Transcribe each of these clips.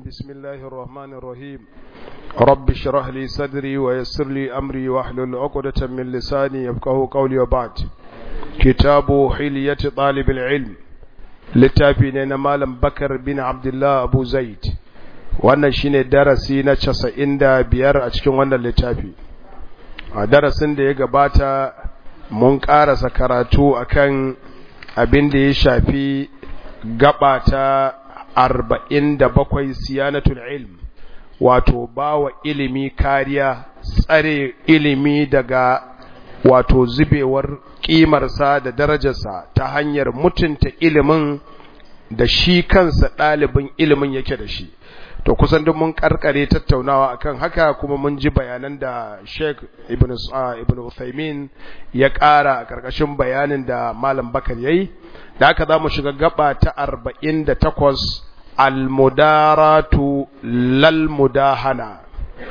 بسم الله الرحمن الرحيم رب اشرح لي صدري ويسر لي أمري واحلل عقدة من لساني يفقه قولي وبعد كتاب حلية طالب العلم littafi ne na Malam Bakar bin Abdullah Abu Zaid wannan shine darasi na casa'in da biyar a cikin wannan littafi a darasin da ya gabata mun ƙarasa karatu akan abin da ya shafi gaba ta arba'in da bakwai siyanatul ilm wato bawa ilimi kariya tsare ilimi daga wato zubewar ƙimarsa da darajarsa ta hanyar mutunta ilimin da shi kansa ɗalibin ilimin yake da shi to kusan duk mun karkare tattaunawa akan haka kuma mun ji bayanan da Sheikh Ibn Ibn Uthaymeen ya ƙara a ƙarƙashin bayanin da Malam Bakar yayi da haka zamu shiga gaba ta 48 al-mudaratu lal mudahana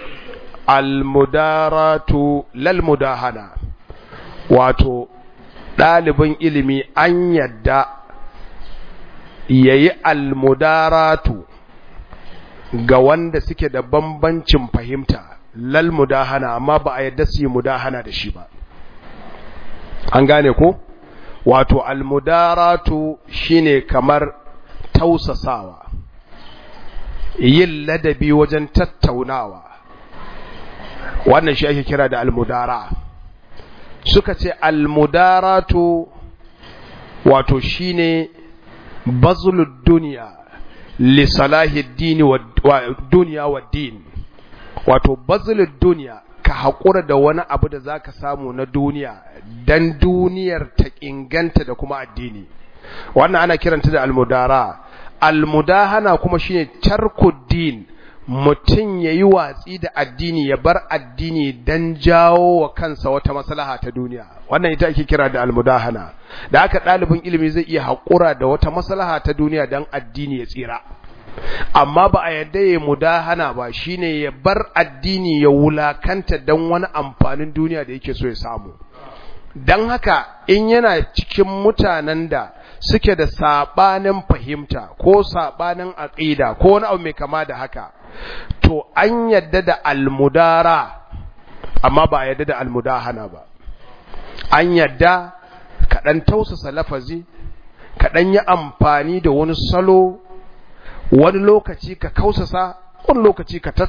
al-mudaratu lal mudahana wato ɗalibin ilimi an yadda yayi al-mudaratu ga wanda suke da bambancin fahimta lal mudahana amma ba a yadda su yi mudahana da shi ba an gane ko wato almudaratu shine kamar tausasawa yin ladabi wajen tattaunawa wannan shi ake kira da almudara suka ce almudaratu wato shine bazlud duniya lisalahi dini wa duniya wa din wato bazilin duniya ka haƙura da wani abu da zaka samu na duniya dan duniyar ta inganta da kuma addini wannan ana kiranta da almudara almudahana kuma shine tarkuddin mutum ya yi watsi da addini ya bar addini dan jawo wa kansa wata maslaha ta duniya wannan ita ake kira da almudahana da haka ɗalibin ilimi zai iya haƙura da wata maslaha ta duniya dan addini ya tsira amma ba a yadda ya mudahana ba shine ya bar addini ya wulakanta dan wani amfanin duniya da yake so ya samu dan haka in yana cikin mutanen da suke da sabanin fahimta ko sabanin aqida ko wani abu mai kama da haka to an yadda da almudara amma ba a yadda da almudahana ba an yadda kaɗan tausasa lafazi kaɗan yi amfani da wani salo wani lokaci ka kausasa wani lokaci ka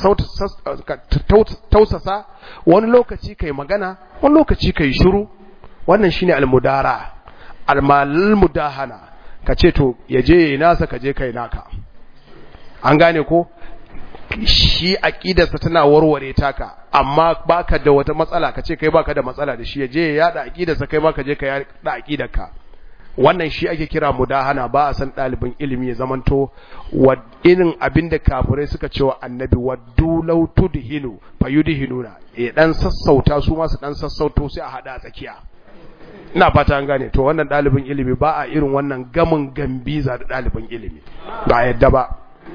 tausasa wani lokaci ka yi magana wani lokaci ka yi shiru wannan shine almudara almalal mudahana ka ce to ya je nasa ka je kai naka an gane ko shi aqidarsa tana warware taka amma baka da wata matsala kace kai baka da matsala da shi yaje ya yada aqidarsa kai ma ka je ka yada aqidarka wannan shi ake kira mudahana ba a san dalibin ilimi ya zamanto wa irin abinda kafirai suka ce wa annabi waddu law tudhinu fayudhinuna eh dan sassauta su ma su dan sassauto sai a hada tsakiya ina fata an gane to wannan dalibin ilimi ba a irin wannan gamin gambiza da dalibin ilimi ba yadda ba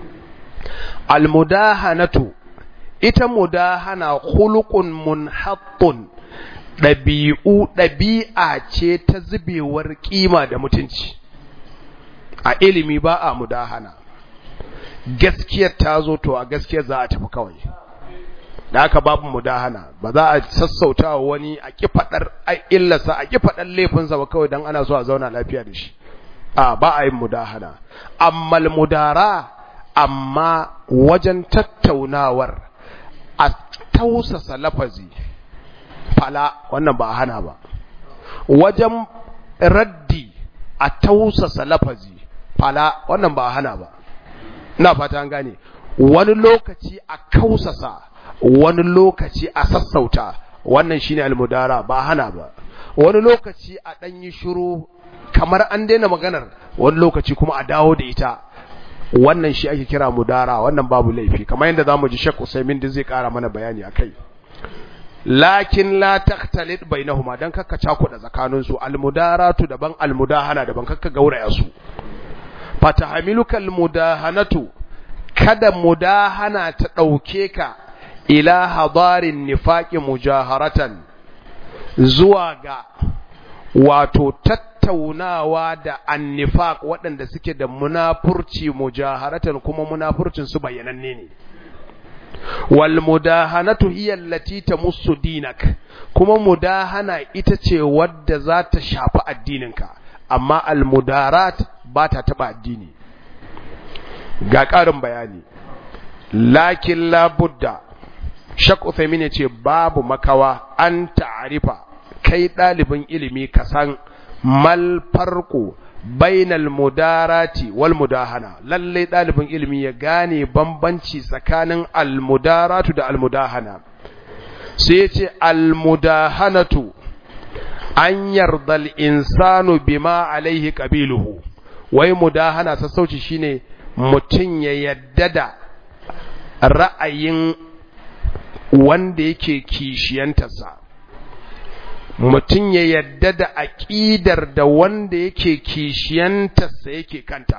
almudahanatu ita mudahana khuluqun munhattun dabi'u dabi'a ce ta zubewar kima da mutunci a ilimi ba a mudahana gaskiyar ta zo to a gaskiyar za a tafi kawai da haka babu mudahana ba za a sassauta wa wani a ki fadar illarsa a ki fadar laifinsa ba kawai dan ana so a zauna lafiya da shi a ba a yin mudahana amma mudara amma wajen tattaunawar a tausasa lafazi fala wannan ba a hana ba wajen raddi a tausasa lafazi fala wannan ba a hana ba ina fata an gane wani lokaci a kausasa wani lokaci a sassauta wannan shine almudara ba a hana ba wani lokaci a ɗanyi shiru kamar an daina maganar wani lokaci kuma a dawo da ita wannan shi ake kira mudara wannan babu laifi kamar yadda zamu ji Sheikh Usaimin da zai kara mana bayani akai lakin la taqtalit bainahuma dan kakka cakuda tsakanin su almudaratu daban almudahana daban kakka gauraya su fatahamiluka almudahanatu kada mudahana ta dauke ka ila hadarin nifaqi mujaharatan zuwa ga wato tattaunawa da annifaq waɗanda suke da munafurci mujaharatan kuma munafurcin su bayyananne ne wal mudahanatu hiya allati tamussu dinak kuma mudahana ita ce wadda za ta shafi addininka amma al mudarat ba ta taba addini ga ƙarin bayani lakin labudda shak Uthaymin ya ce babu makawa an ta'arifa kai ɗalibin ilimi ka san mal farko bainal mudarati wal mudahana lalle ɗalibin ilimi ya gane bambanci tsakanin al mudaratu da al mudahana sai ya ce al mudahanatu an yarda al insanu bima alaihi qabiluhu wai mudahana sassauci shine mutum ya yadda da ra'ayin wanda yake kishiyantarsa mutum ya yadda da aƙidar da wanda yake kishiyantarsa yake kanta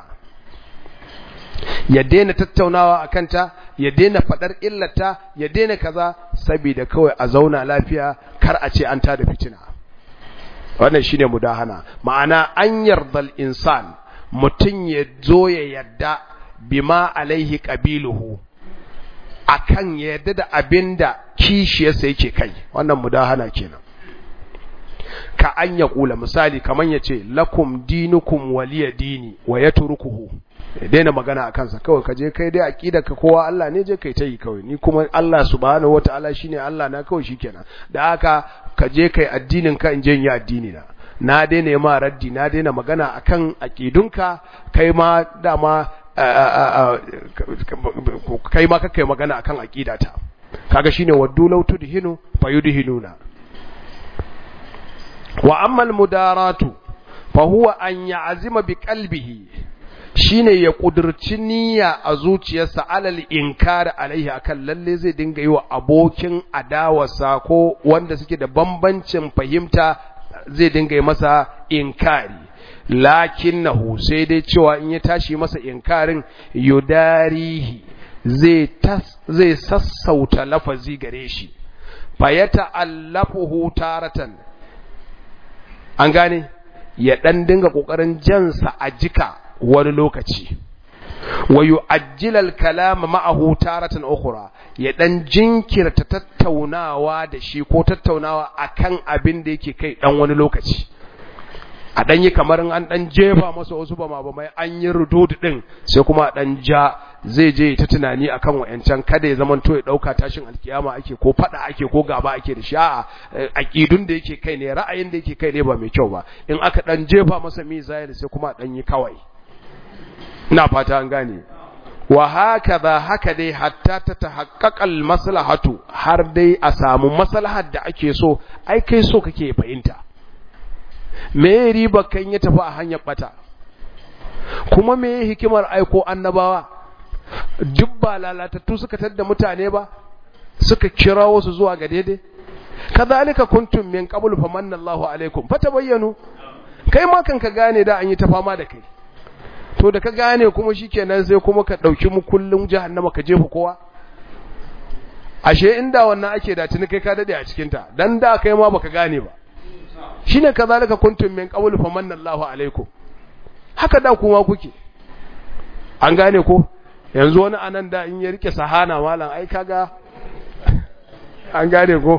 ya daina tattaunawa a kanta ya daina faɗar illata ya daina kaza saboda kawai a zauna lafiya kar a ce an tada fitina wannan shine mudahana ma'ana an yardal insan mutum ya zo ya yadda bima alaihi qabiluhu akan ya yadda da abinda kishiyarsa yake kai wannan mudahana kenan ka an ya kula misali kaman ya ce lakum dinukum waliya dini wa ya turukuhu ya daina magana a kansa kawai ka je kai dai aqida ka kowa Allah ne je kai ta yi kawai ni kuma Allah subhanahu wataala shine Allah na kawai shikenan da haka ka je kai addinin ka in je yi addini na na daina ma raddi na daina magana akan aqidunka kai ma dama kai ma kai magana akan aqidata kaga shine waddu law tudhinu fayudhinuna wa amma almudaratu fa huwa an ya'zima bi qalbihi shine ya kudurci niyya a zuciyarsa alal inkari alaihi akan lalle zai dinga yi wa abokin adawarsa ko wanda suke da bambancin fahimta zai dinga yi masa inkari lakinnahu sai dai cewa in ya tashi masa inkarin yudarihi zai zai sassauta lafazi gare shi fa yata'allafuhu taratan an gane ya dan dinga kokarin jansa a jika wani lokaci wa yu'ajjila al-kalam ma'ahu taratan ukhra ya dan jinkirta tattaunawa da shi ko tattaunawa akan abin da yake kai dan wani lokaci a dan yi kamar an dan jefa masa wasu ba ma ba mai an yi rudud din sai kuma dan ja zai je ta tunani akan wayancan kada ya zamanto ya dauka tashin alkiyama ake ko fada ake ko gaba ake da shi a'a aqidun da yake kai ne ra'ayin da yake kai ne ba mai kyau ba in aka dan jefa masa mizayil sai kuma dan yi kawai ina fata an gane wa hakaza haka dai hatta ta tahaqqaqal maslahatu har dai a samu maslahar da ake so ai kai so kake fahimta me riba kan ya tafi a hanyar bata kuma me hikimar aiko annabawa duk ba lalatattu suka tadda mutane ba suka kira wasu zuwa ga daidai kadhalika kuntum min qabl famanna Allahu alaikum fatabayyanu kai ma kan ka gane da an yi ta fama da kai to da ka gane kuma shikenan sai kuma ka dauki mu kullun jahannama ka jefa kowa ashe inda wannan ake da tuni kai ka dade a cikin ta dan da kai ma baka gane ba shine kazalika kuntum min qabl famanna Allahu alaikum haka da kuma kuke an gane ko yanzu wani anan da in ya rike sahana malam ai kaga an gane ko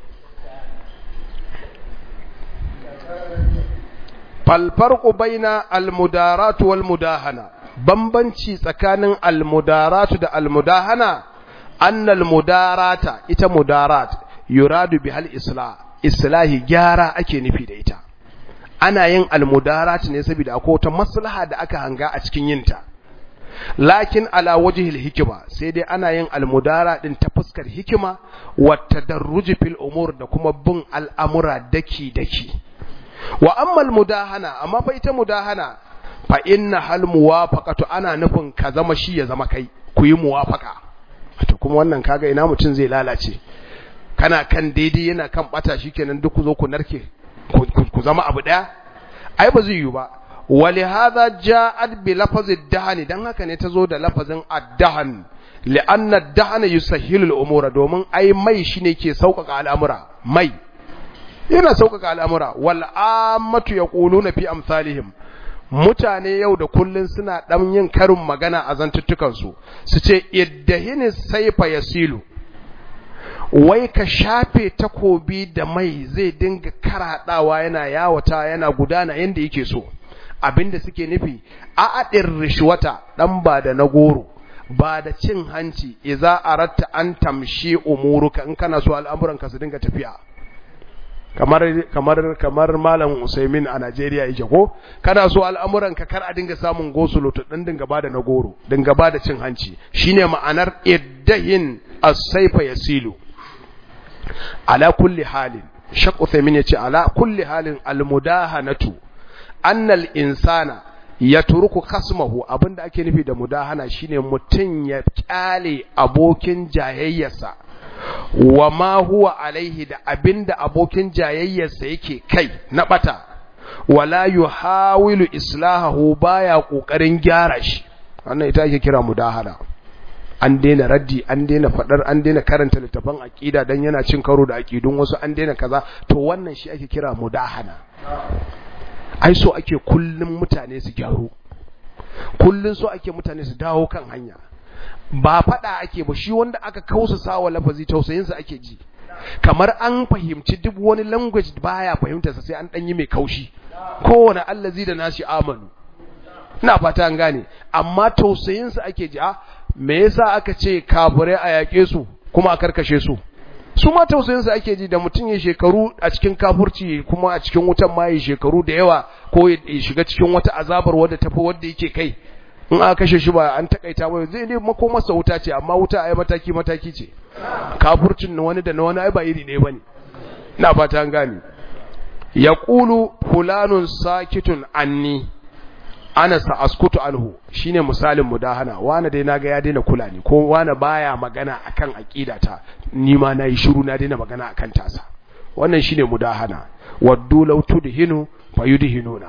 falfarqu baina almudaratu wal mudahana bambanci tsakanin almudaratu da almudahana annal mudarata ita mudarat yuradu bihal islah islahi gyara ake nufi da ita ana yin almudarat ne saboda akwai wata maslaha da aka hanga a cikin yinta lakin ala wajhil hikima sai dai ana yin almudara din ta fuskar hikima wa tadarruj fil umur da kuma bin al'amura daki daki wa amma almudahana amma fa ita mudahana fa inna hal muwafaqatu ana nufin ka zama shi ya zama kai ku yi muwafaqa to kuma wannan kaga ina mutun zai lalace kana kan daidai yana kan bata shikenan duk ku zo ku narke ku zama abu daya ai ba zai yi ba ولهذا جاءت بلفظ الدهن dan haka ne tazo da lafazin ad-dahan li'anna ad-dahan yusahhilu al-umura domin ai mai shine ke sauƙaƙa al'amura mai yana sauƙaƙa al'amura wal ammatu yaquluna fi amsalihim mutane yau da kullun suna dan yin karin magana a zantuttukan su su ce iddahini saifa yasilu wai ka shafe takobi da mai zai dinga karaɗawa yana yawata yana gudana yanda yake so abinda suke nufi a aɗin rishwata ɗan ba da na goro ba da cin hanci iza aratta an tamshi umuruka in kana so al'amuranka su dinga tafiya kamar kamar kamar malam Usaimin a Najeriya yake ko kana so al'amuranka kar a dinga samun gosulo to dan dinga bada na goro dinga bada cin hanci shine ma'anar iddahin as-sayfa yasilu ala kulli halin shaq Usaimin yace ala kulli halin al-mudahanatu annal insana ya turuku kasmahu abinda ake nufi da mudahana shine mutum ya kyale abokin jayayyarsa wa ma huwa alaihi da abinda abokin jayayyarsa yake kai na bata wala yuhawilu islahahu baya kokarin gyara shi wannan ita ake kira mudahana an daina raddi an daina fadar an daina karanta littafan aqida dan yana cin karo da aqidun wasu an daina kaza to wannan shi ake kira mudahana ai so ake kullum mutane su gyaru kullum so ake mutane su dawo kan hanya ba fada ake ba shi wanda aka kausa sawa lafazi tausayinsa ake ji kamar an fahimci duk wani language baya fahimtarsa sai an danyi mai kaushi kowane allazi da nashi amanu ina fata an gane amma tausayinsa ake ji a me yasa aka ce kafirai a yaƙe su kuma a karkashe su su ma tausayinsa ake ji da mutum ya shekaru a cikin kafurci kuma a cikin wutan ma ya shekaru da yawa ko ya shiga cikin wata azabar wadda tafi wadda yake kai in aka kashe shi ba an takaita ba zai ne makomarsa wuta ce amma wuta ai mataki mataki ce kafurcin na wani da na wani ai ba iri ne bane ina fata an gane yaqulu fulanun sakitun anni ana sa'askutu anhu shine misalin mudahana wani dai naga ya daina kula ni ko wani baya magana akan aqidata ni ma nayi shiru na daina magana akan tasa wannan shine mudahana waddu law tudhinu fayudhinuna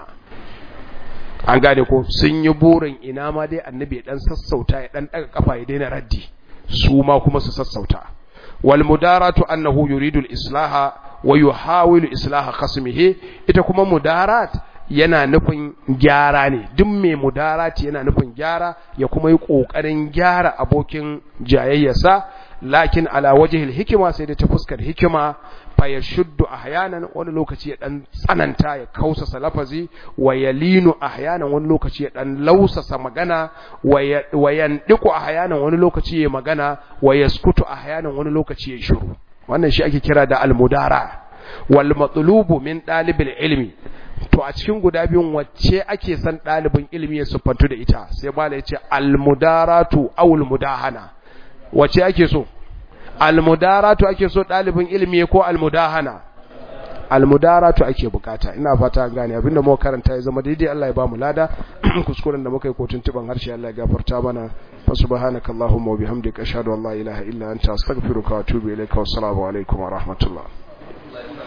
an gane ko sun yi burin ina ma dai annabi dan sassauta ya dan daga kafa ya daina raddi su ma kuma su sassauta wal mudaratu annahu yuridu al islaha wa yuhawilu islaha khasmihi ita kuma mudarat yana nufin gyara ne duk mai mudarati yana nufin gyara ya kuma yi kokarin gyara abokin jayayyarsa lakin ala wajhil hikima sai da ta fuskar hikima fa yashuddu ahyanan wani lokaci ya dan tsananta ya kausasa lafazi wa yalinu ahyanan wani lokaci ya dan lausasa magana wa yandiku ahyanan wani lokaci ya magana wa yaskutu ahyanan wani lokaci ya shiru wannan shi ake kira da almudara wal matlubu min dalibil ilmi to a cikin guda biyun wacce ake san ɗalibin ilimi ya siffantu da ita sai bala ya ce almudaratu awul mudahana wacce ake so almudaratu ake so ɗalibin ilimi ko almudahana almudaratu ake bukata ina fata gane abinda muka karanta ya zama daidai Allah ya ba mu lada kuskuren da muka yi kotun tuban harshe Allah ya gafarta mana fa subhanaka allahumma wa bihamdika ashhadu an la ilaha illa anta astaghfiruka wa atubu ilaika wa assalamu alaikum wa rahmatullah